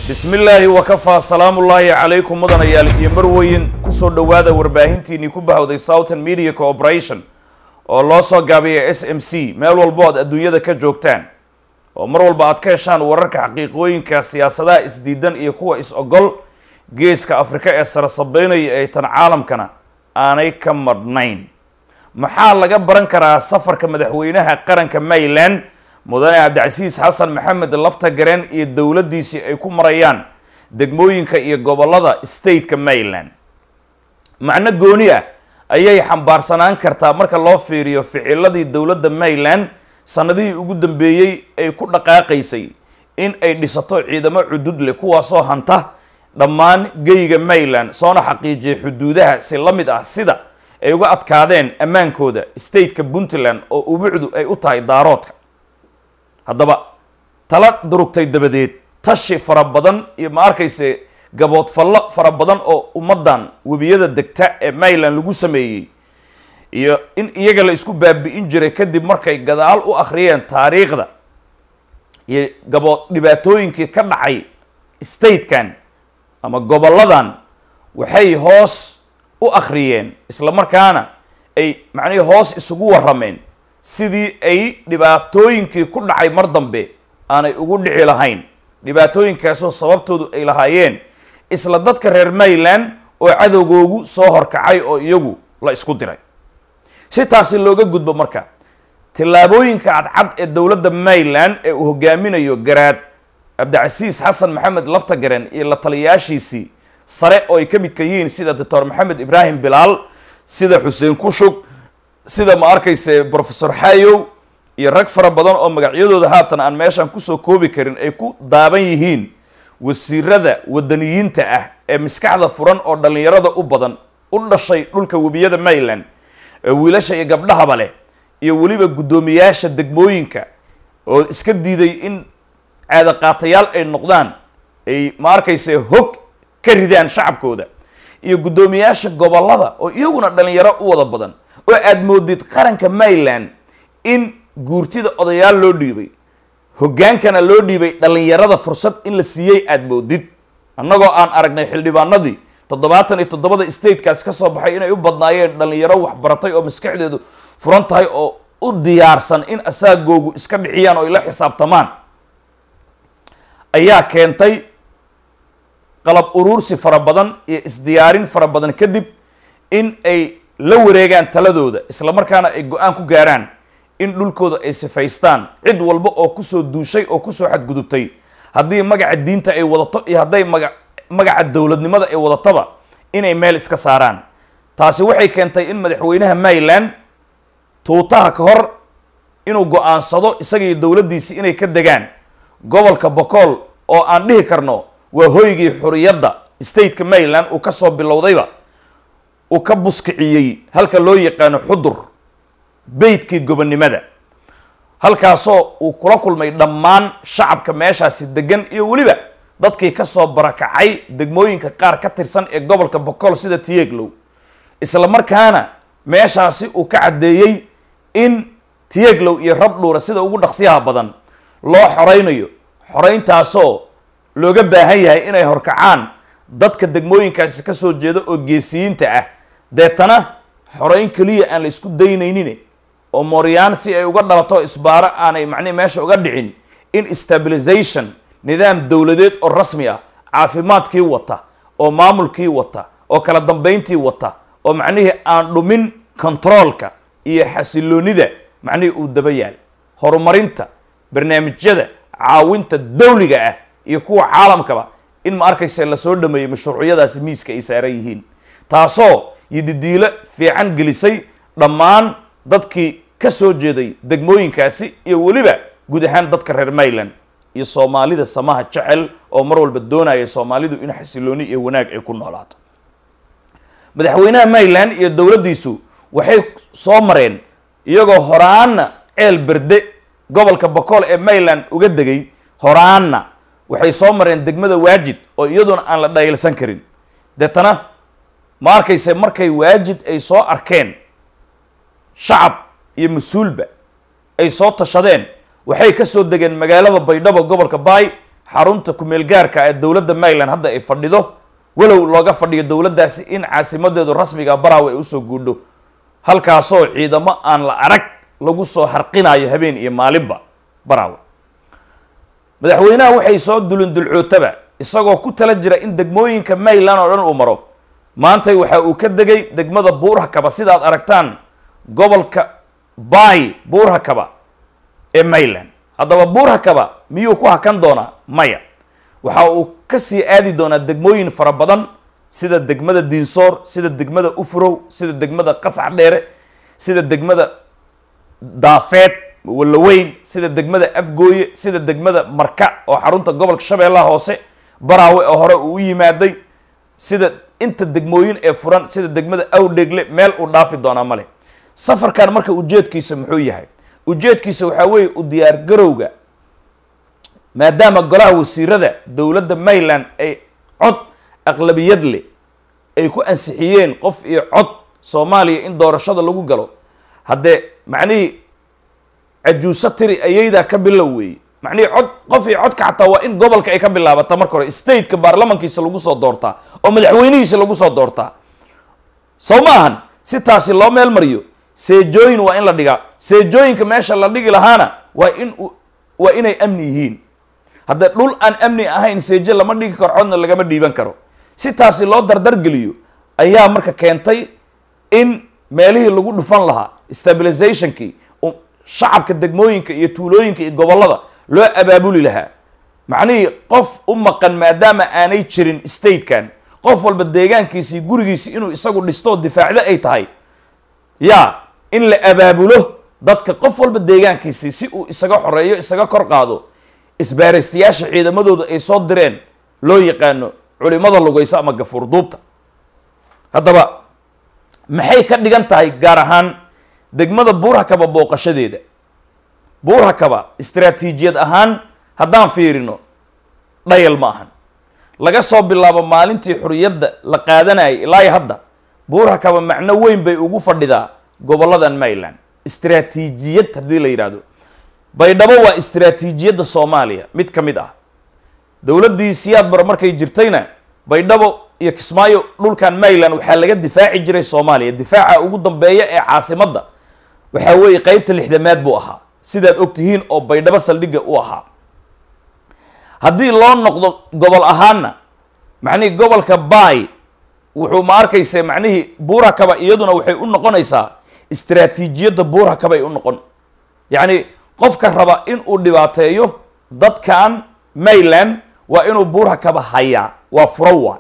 bismi illaahi wakafaa salaamullaahi calaykum mudanayaal iyo marweyn kusoo dhowaada warbaahintiinii ku bahowday southern media corporation oo loo soo gaabiya s m c meel walbo aad adduunyada ka joogtaan oo mar walba aad ka heshaan wararka xaqiiqooyinka siyaasadaha isdiidan iyo kuwa is-ogol geeska afrika ee sara sabeynaya ee tan caalamkana aanay ka madhnayn maxaa laga baran karaa safarka madaxweynaha qaranka mayland mudane cabdicasiis xasan maxamed lafta gareen iyo dowladdiisii ay ku marayaan degmooyinka iyo gobolada stateka mayland macno gooni ah ayay xambaarsanaan kartaa marka loo fiiriyo ficiladii dowladda mayland sanadihii ugu dambeeyey ay ku dhaqaaqaysay in ay dhisato ciidamo cudud leh kuwaasoo hanta dhammaan geyga mayland soona xaqiijiyay xuduudaha si la mid ah sida ay uga adkaadeen ammaankooda stateka puntland oo ubucdu ay u tahay daaroodka haddaba tala durugtay dabadeed tashi fara badan iyo ma arkayse gaboodfallo fara badan oo ummaddan webiyada degta ee mayland lagu sameeyey iyo in iyaga la isku baabi'in jiray kadib markay gadaal u akhriyeen taariikhda iyo gabood dhibaatooyinkii ka dhacay statekan ama gobolladan waxay hoos u akhriyeen isla markaana ay macnihii hoos isugu warrameen sidii ay dhibaatooyinkii ku dhacay mar dambe aanay ugu dhici lahayn dhibaatooyinkaasoo sababtoodu ay lahaayeen isla dadka reer mayland oo cadowgoogu soo horkacay oo iyagu la isku diray si taasi looga gudbo marka tillaabooyinka cadcad ee dowladda mayland ee uu hogaaminayo garaad cabdicasiis xasan maxamed laftagaren iyo la taliyaashiisii sare oo ay ka midka yihiin sida doctor maxamed ibraahim bilaal sida xuseen kushug sida ma arkayse professor xayow iyo rag fara badan oo magacyadooda haatan aan meeshan kusoo koobi karin ay ku daaban yihiin wasiirada wadaniyiinta ah ee maskaxda furan oo dhallinyarada u badan u dhashay dhulka webiyada mayland ee wiilasha iyo gabdhahaba leh iyo weliba guddoomiyaasha degmooyinka oo iska diiday in caadaqaatayaal ay noqdaan ay ma arkayse hog ka ridaan shacabkooda iyo guddoomiyaasha gobollada oo iyaguna dhallinyaro u wada badan oo aad moodid qaranka mayland in guurtida odayaal loo dhiibay hoggaankana loo dhiibay dhallinyarada fursad in la siiyey aad moodid annagoo aan aragnay xildhibaanadii toddobaatan iyo toddobada statekaas ka soo baxay inay u badnaayeen dhallinyaro waxbaratay oo maskaxdeedu furan tahay oo u diyaarsan in asaagoogu iska dhiciyaan oo ay la xisaabtamaan ayaa keentay qalab uruursi fara badan iyo isdiyaarin fara badan kadib in ay la wareegaan taladooda isla markaana ay go-aan ku gaaraan in dhulkooda ay sifaystaan cid walba oo kusoo duushay oo kusoo xadgudubtay haddii magaca diinta ay wadato iyo hadday maga magaca dowladnimada ay wadataba inay meel iska saaraan taasi waxay keentay in madaxweynaha mayland tuutaha ka hor inuu go-aansado isagii dowladdiisii inay ka degaan gobolka bocool oo aan dhihi karno waa hoygii xuriyadda stateka mayland uu kasoo bilowdayba uu ka buskiciyey halka loo yaqaano xudur beydkii gobonnimada halkaasoo uu kula kulmay dhammaan shacabka meeshaasi degan iyo weliba dadkii kasoo barakacay degmooyinka qaar ka tirsan ee gobolka bocool sida tiyeglow isla markaana meeshaasi uu ka caddeeyey in tiyeglow iyo rabdhuura sida ugu dhaqsiyaha badan loo xoreynayo xoreyntaasoo looga baahan yahay inay horkacaan dadka degmooyinkaasi ka soo jeeda oo geesiyiinta ah deetana xoreyn keliya aan la isku daynaynin oo mooryaan si ay uga dhalato isbaaro aanay macnihi meesha uga dhicin in stabilization nidaam dowladeed oo rasmi ah caafimaadkii wata oo maamulkii wata oo kala dambeyntii wata oo macnihii aan dhumin controolka iyo xasiloonida macnihii uu daba yaal horumarinta barnaamijyada caawinta dawliga ah iyo kuwa caalamkaba in ma arkayse lasoo dhameeyey mashruucyadaasi miiska ay saaran yihiin taasoo yididiilo fiican gelisay dhammaan dadkii ka soo jeeday degmooyinkaasi iyo weliba guud ahaan dadka reer mayland iyo soomaalida samaha jecel oo mar walba doonaya soomaalidu in xasilooni iyo wanaag ay ku noolaato madaxweynaha mayland iyo dowladdiisu waxay soo mareen iyagoo horaana ceel berde gobolka bocool ee mayland uga degay horaana waxay soo mareen degmada waajid oo iyaduna aan la dhaylsan karin deetana ma arkayse markay waajid ay soo arkeen shacab iyo mas-uulba ay soo tashadeen waxay ka soo degeen magaalada baydhabo gobolka baay xarunta kumeelgaarka ee dowladda maryland hadda ay fadhido walow looga fadhiyo dowladdaasi in caasimadeedu rasmiga baraawe ay usoo guudho halkaasoo ciidamo aan la arag lagu soo harqinayo habeen iyo maalinba baraawe madaxweynaha waxay soo dulindulcootaba isagoo ku tala jira in degmooyinka maryland oo dhan uu maro maantay waxa uu ka degay degmada buurhakaba sidaad aragtaan gobolka bay buurhakaba ee maryland haddaba buurhakaba miyuu ku hakan doonaa maya waxa uu kasii aadi doonaa degmooyin fara badan sida degmada diinsoor sida degmada ufrow sida degmada qasax dheere sida degmada daafeed wallaweyn sida degmada afgooye sida degmada marka oo xarunta gobolka shabeellaha hoose baraawe oo hore uu u yimaaday sida inta degmooyin ee furan sida degmada awdhegle meel uu dhaafi doonaa male safarkan marka ujeedkiisa muxuu yahay ujeedkiisa waxaa weeye u diyaar garowga maadaama golaha wasiirada dowladda maryland ay cod aqlabiyad leh ay ku ansixiyeen qof iyo cod soomaaliya in doorashada lagu galo haddee macnihii cajuuso tiri ayaydaa ka bilow weeye macnihii cod qof iyo codka xataa waa in gobolka ay ka bilaabata marka hore stateka baarlamankiisa lagu soo doortaa oo madaxweynihiisa lagu soo doortaa sow ma ahan si taasi loo meel mariyo seejooyin waa in la dhigaa seejooyinka meesha la dhigi lahaana waa in waa inay amni yihiin haddee dhul aan amni ahayn seeje lama dhigi karo codna lagama dhiiban karo si taasi loo dardargeliyo ayaa marka keentay in meelihii lagu dhufan lahaa stabilizationkii shacabka degmooyinka iyo tuulooyinka iyo gobollada loo abaabuli lahaa macnihii qof u maqan maadaama aanay jirin statekan qof walba deegaankiisii gurigiisi inuu isagu dhistoo difaacdo ay tahay yaa in la abaabulo dadka qof walba deegaankiisii si uu isaga xoreeyo isaga kor qaado isbaaraystayaasha ciidamadooda ay soo direen loo yaqaano culimada lugayso ama gafuur duubta haddaba maxay ka dhigan tahay gaar ahaan degmada buurhakaba booqashadeeda buurhakaba istaraatiijiyad ahaan haddaan fiirino dhayal ma ahan laga soo bilaabo maalintii xuriyadda la qaadanayay ilaa hadda buurhakaba macno weyn bay ugu fadhidaa gobolladan maryland istaraatiijiyad haddii la yidhaahdo baydhabo waa istaraatiijiyadda soomaaliya mid ka mid ah dowladdii siyaad bar markay jirtayna baydhabo iyo kismaayo dhulkan maryland waxaa laga difaaci jiray soomaaliya difaaca ugu dambeeya ee caasimadda waxaa weeye qeybta lixdamaad buu ahaa sidaad og tihiin oo baydhabo saldhigga u ahaa haddii loo noqdo gobol ahaanna macnihii gobolka bay wuxuu ma arkayse macnihii buurakaba iyaduna waxay u noqonaysaa istaraatiijiyadda buurakabay u noqon yacni qofka raba in uu dhibaateeyo dadkan maryland waa inuu buurakaba hayaa waa furo waay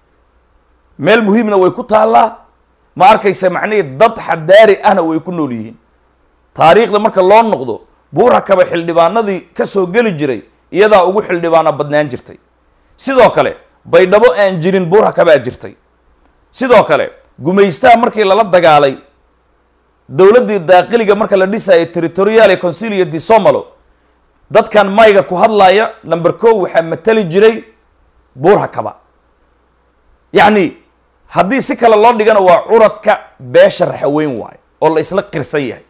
meel muhiimna way ku taallaa ma arkayse macnihii dad xadaari ahna way ku nool yihiin taariikhda marka loo noqdo buurakaba xildhibaanadii ka soo geli jiray iyadaa ugu xildhibaana badnaan jirtay sidoo kale baydhabo aan jirin buurakabaa jirtay sidoo kale gumaystaha markii lala dagaalay dowladdii daaqiliga marka la dhisayay territoriale consilia di somalo dadkan mayga ku hadlaya number ko waxaa matali jiray buurhakaba yacni haddii si kale loo dhigana waa curadka beesha raxaweyn waayo oo la isla qirsan yahay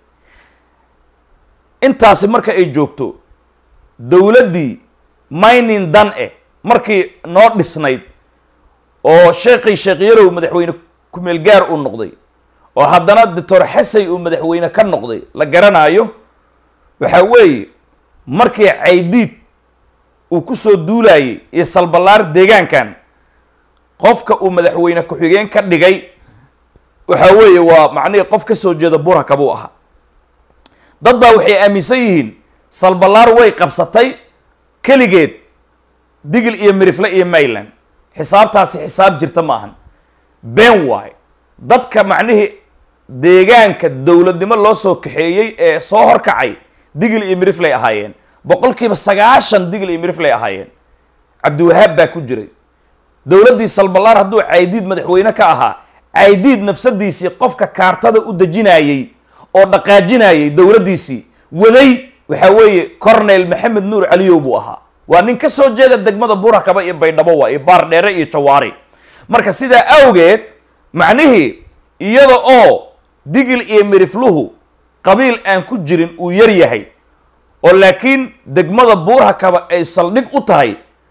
intaasi marka ay joogto dowladdii mining dan e markii noo dhisnayd oo sheekhay sheekh yarow madaxweyne kumeel gaar uu noqday oo haddana doctor xasay uu madaxweyne ka noqday la garanaayo waxaa weeye markii caydiid uu ku soo duulayay iyo salballaar deegaankan qofka uu madaxweyne ku-xigeen ka dhigay waxaa weeye waa macnihii qof ka soo jeeda burhaka buu ahaa dad baa waxay aaminsan yihiin salballaar way qabsatay keligeed digil iyo mirifle iyo mayland xisaabtaasi xisaab jirta ma ahan been waay dadka macnihii deegaanka dowladnimo loo soo kaxeeyey ee soo horkacay digil iyo miriflay ahaayeen boqolkiiba sagaashan digil iyo miriflay ahaayeen cabdiwahaab baa ku jiray dowladdii salballaar hadduu caydiid madaxweyne ka ahaa caydiid nafsadiisii qofka kaartada u dejinayey oo dhaqaajinayay dowladdiisii waday waxaa weeye cornel maxamed nuur caliyow buu ahaa waa nin ka soo jeeda degmada burakaba iyo baydhabo waa iyo baardheere iyo jawaari marka sidaa awgeed macnihii iyada oo digil iyo mirifluhu qabiil aan ku jirin uu yar yahay oo laakiin degmada buurhakaba ay saldhig u tahay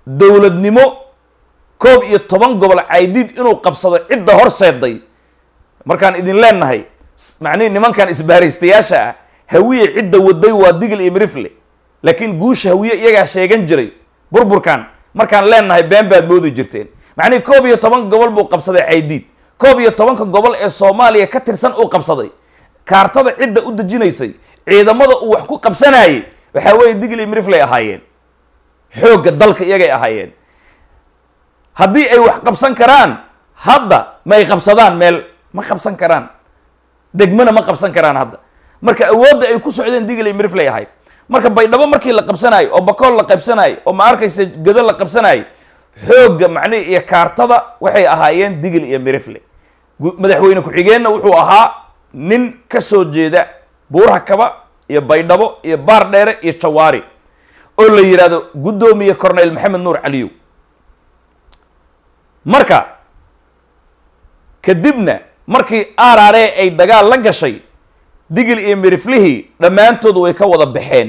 dowladnimo koob iyo toban gobol caydiid inuu qabsado cidda horseeday markaan idin leenahay macnihi nimankan isbaaraystayaasha ah hawiye cidda waday waa digil iyo mirifle laakiin guusha hawiye iyagaa sheegan jiray burburkan markaan leenahay been baad moodi jirteen macnihi koob iyo toban gobol buu qabsaday caydiid koob iyo tobanka gobol ee soomaaliya ka tirsan uu qabsaday kaartada cidda u dejinaysay ciidamada uu wax ku qabsanayay waxaa weeye digil iyo mirifley ahaayeen xoogga dalka iyagay ahaayeen haddii ay wax qabsan karaan hadda ma ay qabsadaan meel ma qabsan karaan degmana ma qabsan karaan hadda marka awoodda ay ku socdeen digil iyo mirifley ahayd marka baydhabo markii la qabsanaayo oo bakool la qabsanaayo oo ma arkaysa gado la qabsanaayo xoogga macnihi iyo kaartada waxay ahaayeen digil iyo mirifle madaxweyne ku-xigeenna wuxuu ahaa nin ka soo jeeda buuraha kaba iyo baydhabo iyo baar dheere iyo jawaari oo la yidhaahdo guddoomiye corneyl maxamed nuur caliyow marka kadibna markii arare ay dagaal la gashay digil iyo miriflihii dhammaantood way ka wada baxeen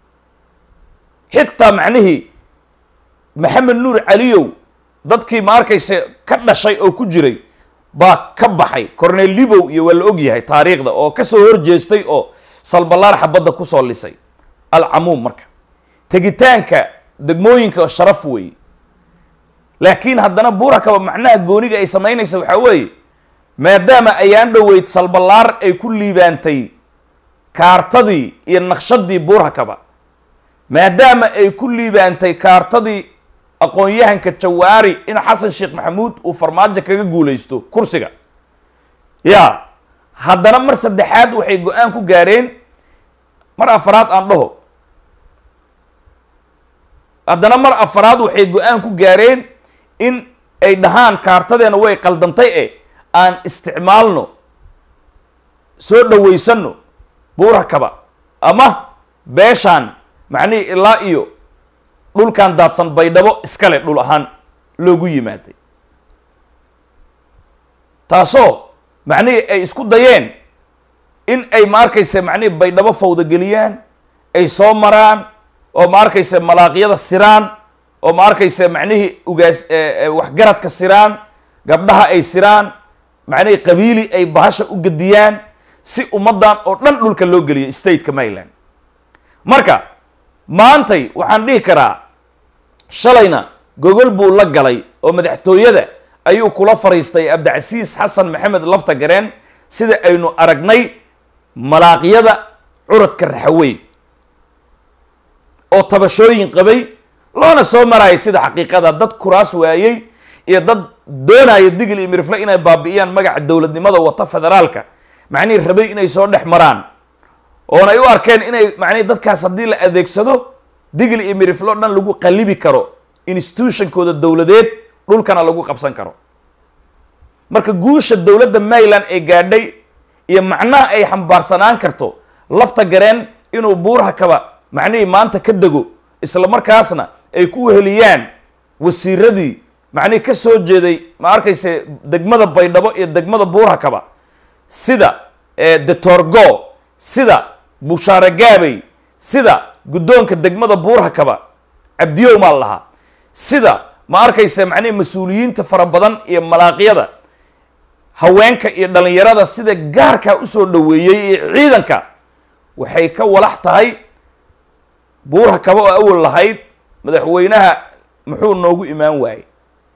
xitaa macnihii maxamed nuur caliyow dadkii ma arkayse ka dhashay oo ku jiray baa ka baxay cornel libow iyo waa la og yahay taariikhda oo kasoo horjeestay oo salbalaar xabadda kusoo lisay alcamuum marka tegitaanka degmooyinka sharaf weeye laakiin haddana buurakaba macnaha gooniga ay samaynaysa waxaa weeye maadaama ayaan dhoweyd salbalaar ay ku liibaantay kaartadii iyo naqshadii buurakaba maadaama ay ku liibaantay kaartadii aqoon-yahanka jawaari in xasan sheekh maxamuud uu farmaajo kaga guulaysto kursiga ya haddana mar saddexaad waxay go-aan ku gaareen mar afaraad aan dhaho haddana mar afaraad waxay go-aan ku gaareen in ay dhahaan kaartadeena way qaldantay e aan isticmaalno soo dhawaysanno buurakaba ama beeshaan macnihii ilaa iyo dhulkan daadsan baydhabo iskale dhul ahaan loogu yimaaday taasoo macnihii ay isku dayeen in ay ma arkayse macnihii baydhabo fawdageliyaan ay soo maraan oo ma arkayse malaaqyada siraan oo ma arkayse macnihii ugaas waxgaradka siraan gabdhaha ay siraan macnihii qabiili ay bahasha u gediyaan si ummaddan oo dhan dhulka loo geliyo stateka maryland marka maantay waxaan dhihi karaa shalayna gogol buu la galay oo madaxtooyada ayuu kula fariistay cabdicasiis xasan maxamed lafta gareen sida aynu aragnay malaaqyada curadka raxaweyn oo tabashooyin qabay loona soo marayay sida xaqiiqada dad kuraas waayey iyo dad doonaya digil iyo mirifle inay baabi'iyaan magaca dowladnimada wata federaalka macnihii rabay inay soo dhex maraan oona ay u arkeen inay macnihi dadkaas haddii la adeegsado digil iyo mirifle o dhan lagu qalibi karo institutionkooda dowladeed dhulkana lagu qabsan karo marka guusha dowladda maryland ee gaadhay iyo macnaha ay xambaarsanaan karto lafta gareen inuu buuraha kaba macnihii maanta ka dego isla markaasna ay ku weheliyaan wasiiradii macnihii ka soo jeeday ma arkayse degmada baydhabo iyo degmada buuraha kaba sida detorgo sida bushaare gaabey sida guddoonka degmada buuraha kaba cabdiyow maa lahaa sida ma arkayse macnihi mas-uuliyiinta fara badan iyo malaaqyada haweenka iyo dhalinyarada sida gaarkaa usoo dhaweeyey iyo ciidanka waxay ka walax tahay buuraha kaba oo awal lahayd madaxweynaha muxuu noogu imaan waayey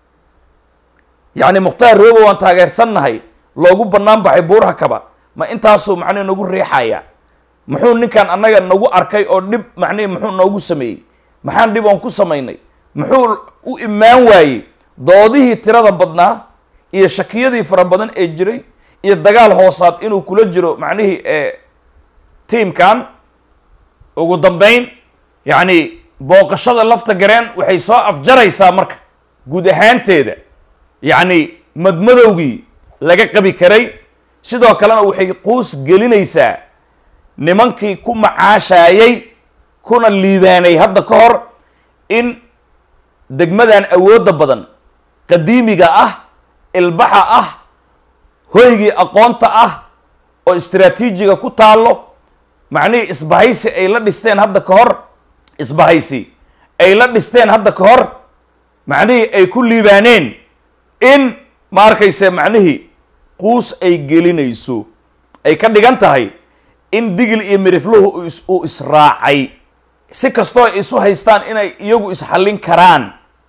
yacni mukhtaar roobo waan taageersannahay loogu bannaan baxay buuraha kaba ma intaasuu macnihi nagu riixaya muxuu ninkan annaga nagu arkay oo dhib macnihi muxuu noogu sameeyey maxaan dhib oon ku samaynay muxuu u imaan waayey doodihii tirada badnaa iyo shakiyadii fara badan ee jiray iyo dagaal hoosaad inuu kula jiro macnihii tiamkan ugu dambeyn yacni booqashada lafta gareen waxay soo afjaraysaa marka guud ahaanteeda yacni madmadowgii laga qabi karay sidoo kalena waxay quus gelinaysaa nimankii ku macaashayay kuna liibaanay hadda ka hor in degmadan awoodda badan qadiimiga ah ilbaxa ah hoygii aqoonta ah oo istraatiijiga ku taallo macnihii isbahaysi ay la dhisteen hadda ka hor isbahaysi ay la dhisteen hadda ka hor macnihii ay ku liibaaneen in ma arkayse macnihii quus ay gelinayso ay ka dhigan tahay in digil iyo mirifluhu uu israacay si kastoo ay isu haystaan inay iyagu isxallin karaan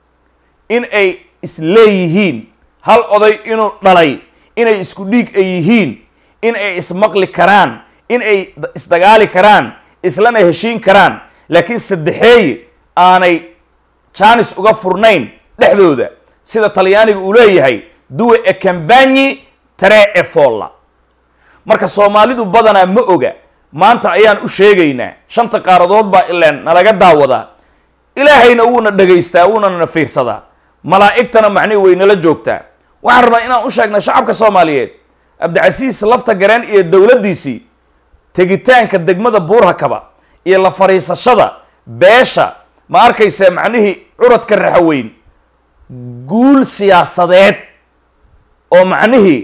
in ay isleeyihiin hal oday inuu dhalay inay isku dhiig ay yihiin in ay ismaqli karaan in ay isdagaali karaan islana heshiin karaan laakiin saddexeeye aanay jaanis uga furnayn dhexdooda sida talyaaniga uu leeyahay duwe e cambanyi tre e folla marka soomaalidu badanaa ma oga maanta ayaan u sheegaynaa shanta qaaradood baa ileen nalaga daawadaa ilaahayna wuuna dhagaystaa wuuna na fiirsadaa malaa'igtana macnihi way nala joogtaa waxaan rabaa inaan u sheegna shacabka soomaaliyeed cabdicasiis lafta gareen iyo dowladdiisii tegitaanka degmada buurhakaba iyo la fadhiisashada beesha ma arkaysa macnihii curadka raxaweyn guul siyaasadeed oo macnihii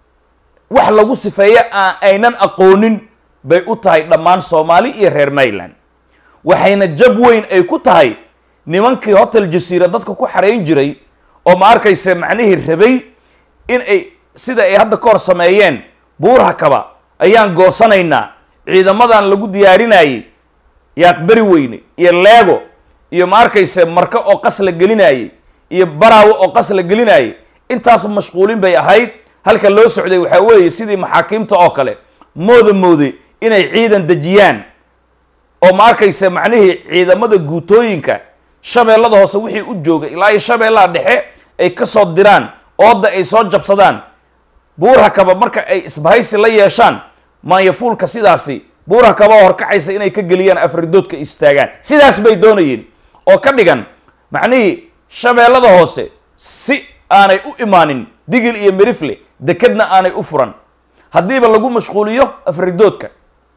wax lagu sifeeyo aan aynan aqoonin bay u tahay dhammaan soomaali iyo reer mayland waxayna jab weyn ay ku tahay nimankii hotel jasiira dadka ku xarayn jiray oo ma arkaysa macnihii rabay in ay sida ay hadda ka hor sameeyeen buurhakaba ayaan goosanaynaa ciidamadan lagu diyaarinayey yaaqberi weyne iyo leego iyo ma arkayse marka oo qas la gelinayey iyo baraawo oo qas la gelinayey intaasba mashquulin bay ahayd halka loo socday waxaa weeye sidii maxaakiimta oo kale mooda moode inay ciidan dejiyaan oo ma arkayse macnihii ciidamada guutooyinka shabeellada hoose wixii u joogay ilaa iyo shabeellaha dhexe ay ka soo diraan ooda ay soo jabsadaan buurhakaba marka ay isbahaysi la yeeshaan maanyafuulka sidaasi buurhakaba oo horkacaysa inay ka geliyaan afridoodka istaagaan sidaas bay doonayeen oo ka dhigan macnihii shabeellada hoose si aanay u imaanin digil iyo mirifle dekedna aanay u furan haddiiba lagu mashquuliyo afridoodka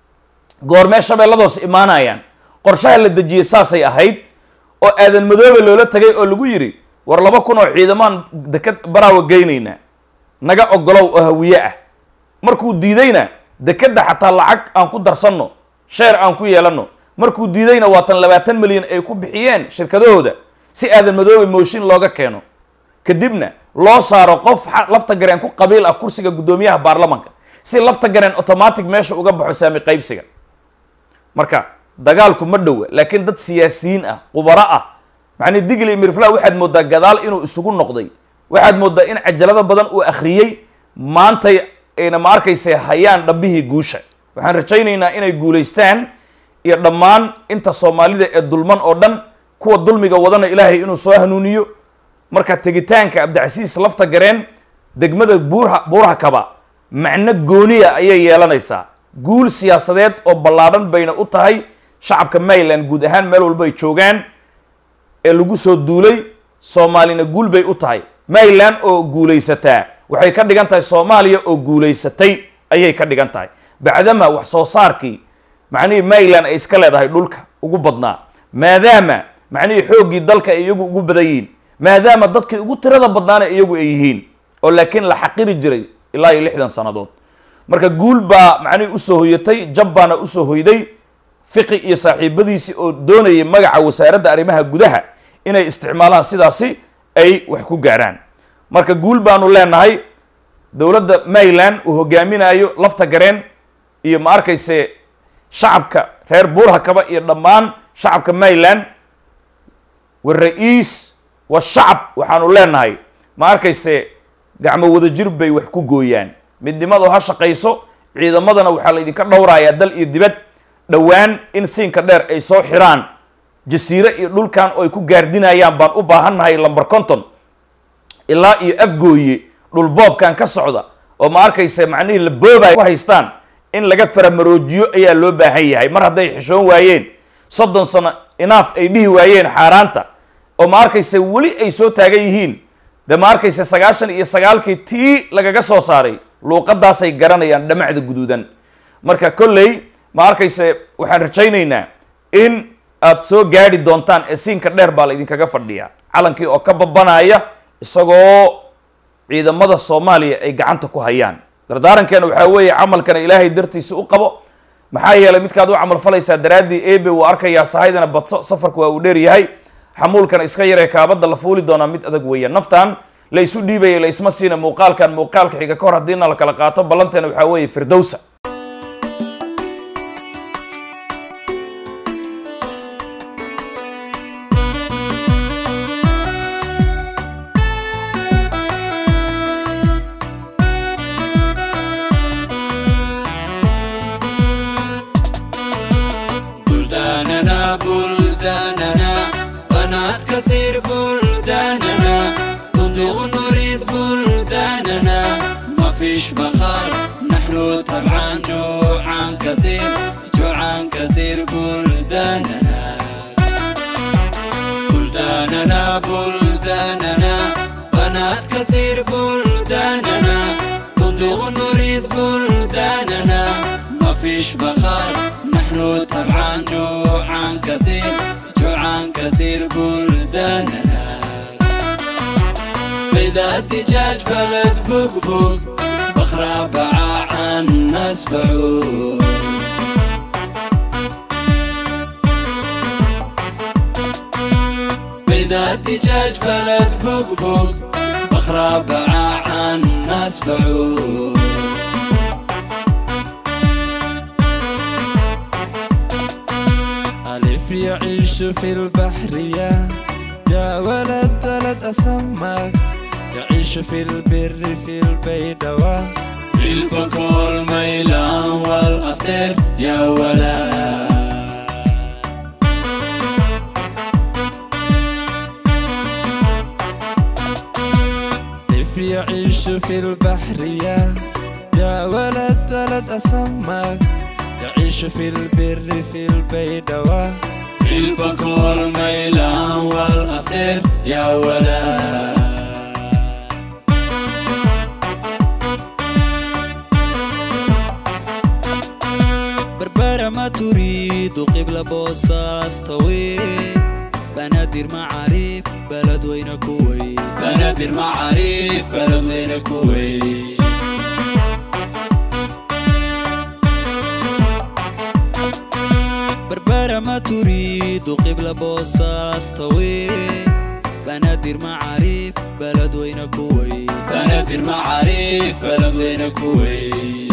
goormee shabeellada hoose imaanayaan qorshaha la dejiyey saasay ahayd oo aadan madoobe loola tagay oo lagu yidhi war laba kun oo ciidamaan deked baraawa geynaynaa naga ogolow oo hawiye ah markuu diidayna dekedda xataa lacag aan ku darsanno sheer aan ku yeelanno markuu diidayna waatan labaatan milyan ay ku bixiyeen shirkadahooda si aadan madoobe mooshin looga keeno kadibna loo saaro qof lafta gareen ku qabiil ah kursiga guddoomiyaha baarlamanka si lafta gareen automatic meesha uga baxo saami qaybsiga marka dagaalku ma dhowa laakiin dad siyaasiyiin ah qubaro ah macnii digli mirfla waxaad mooddaa gadaal inuu isugu noqday waxaad mooddaa in cajalado badan uu akhriyey maantay ayna ma arkayse hayaan dhabbihii guusha waxaan rajaynaynaa inay guulaystaan iyo dhammaan inta soomaalida ee dulman oo dhan kuwa dulmiga wadana ilaahay inuu soo hanuuniyo marka tegitaanka cabdicasiis lafta gareen degmada buurha buurha kaba macno gooniya ayay yeelanaysaa guul siyaasadeed oo ballaadhan bayna u tahay shacabka mayland guud ahaan meel walba ay joogaan ee lagu soo duulay soomaalina guul bay u tahay mayland oo guulaysataa waxay ka dhigan tahay soomaaliya oo guulaysatay ayay ka dhigan tahay bacdama wax soo saarkii macnihii mayland ay iska leedahay dhulka ugu badnaa maadaama macnihii xooggii dalka ay iyagu ugu badan yihiin maadaama dadkii ugu tirada badnaana iyagu ay yihiin oo laakiin la xaqiri jiray ilaa iyo lixdan sannadood marka guul baa macnihii usoo hoyatay jab baana usoo hoyday fiqi iyo saaxiibadiisii oo doonayay magaca wasaaradda arrimaha gudaha inay isticmaalaan sidaasi ay wax ku gaarhaan marka guul baanu leenahay dowladda mayland uu hogaaminayo lafta gareen iyo ma arkayse shacabka reer buurhakaba iyo dhammaan shacabka mayland wara-iis wa shacab waxaanu leenahay ma arkayse gacmo wadajir bay wax ku gooyaan midnimadu ha shaqayso ciidamadana waxaa la idinka dhowrayaa dal iyo dibad dhowaan in siinka dheer ay soo xiraan jasiire iyo dhulkan oo ay ku gaardinayaan baan u baahannahay lamber conton ilaa iyo afgooye dhulboobkan ka socda oo ma arkayse macnihii la boobay ku haystaan in laga faramaroojiyo ayaa loo baahan yahay mar hadday xishoon waayeen soddon sano inaaf ay dhihi waayeen xaaraanta oo ma arkayse weli ay soo taagan yihiin de ma arkayse sagaashan iyo sagaalkii tii lagaga soo saaray luuqadaasay garanayaan dhamacda guduudan marka kolley ma arkayse waxaan rajaynaynaa in aad soo gaadhi doontaan ee siinka dheer baa la idinkaga fadhiyaa calankii oo ka babanaya isagoo ciidamada soomaaliya ay gacanta ku hayaan dardaarankeena waxaa weeye camalkana ilaahay dartiisa u qabo maxaa yeelay midkaad u camal falaysaa daraaddii ebe wuu arkayaa sahaydana badso safarku waa uu dheer yahay xamuulkan iska yaree kaabadda la fuuli doonaa mid adag weeyaan naftan la isu dhiibaya la isma siina muuqaalkan muuqaalka xiga ka hor haddiina la kala qaato ballanteena waxaa weeye firdowsa بلداننا بلداننا بنات كثير بلداننا بندق نريد بلداننا ما فيش مخال نحن طبعا جوعان كثير جوعان كثير بلداننا بلداننا بلداننا بنات كثير بلداننا بندق نريد بلداننا ما فيش مخال نحن طبعا جوعان كثير جوعان كثير بلداننا بيضة الدجاج بلد بقبق بخرة باع عن ناس بعوق بيضة الدجاج بلد بقبق بخرة باع عن ناس بعوق ألف يعيش في البحرية يا ولد ولد أسمك يعيش في البر في البيدوة في البكور ميلان والأخير يا ولد كيف يعيش في البحرية يا ولد ولد أسمك يعيش في البر في البيدوة في البكور ميلان والأخير يا ولد بربرة ما تريد قبل بوصاص طويل بنادر معاريف بلد وين كويت بنادر معاريف بلد وين كويت بربرة ما تريد قبل بوصاص طويل بنادر معاريف بلد وين كويت بنادر معاريف بلد وين كويت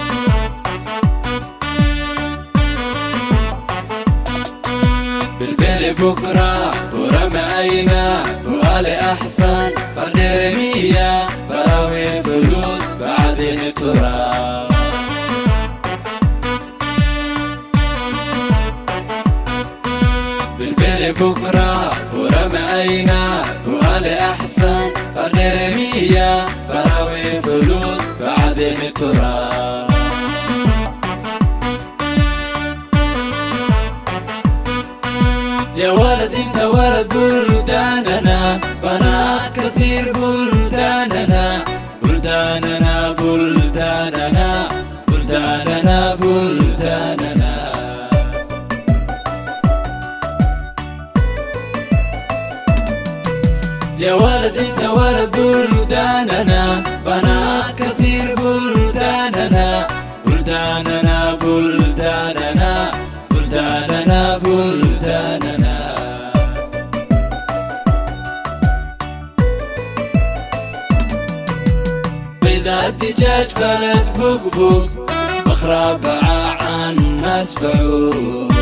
بالبيل بكرة ورمى أينا وآلي أحسن قدر مية براوي فلوس بعدين تراب بالبيل بكرة ورمى أينا وآلي أحسن قدر مية براوي فلوس بعدين تراب يا ولد انت ولد بلداننا بنات كثير بلداننا بلداننا بلداننا بلداننا بلداننا يا ولد انت ولد بلداننا بنات كثير بلداننا بلداننا بلداننا بلداننا بلداننا بيضة الدجاج بلد بقبق بخرة باع عن ناس بعوق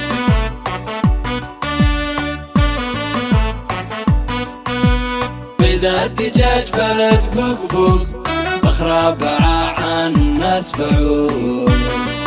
بيضة الدجاج بلد بقبق بخرة باع عن ناس بعوق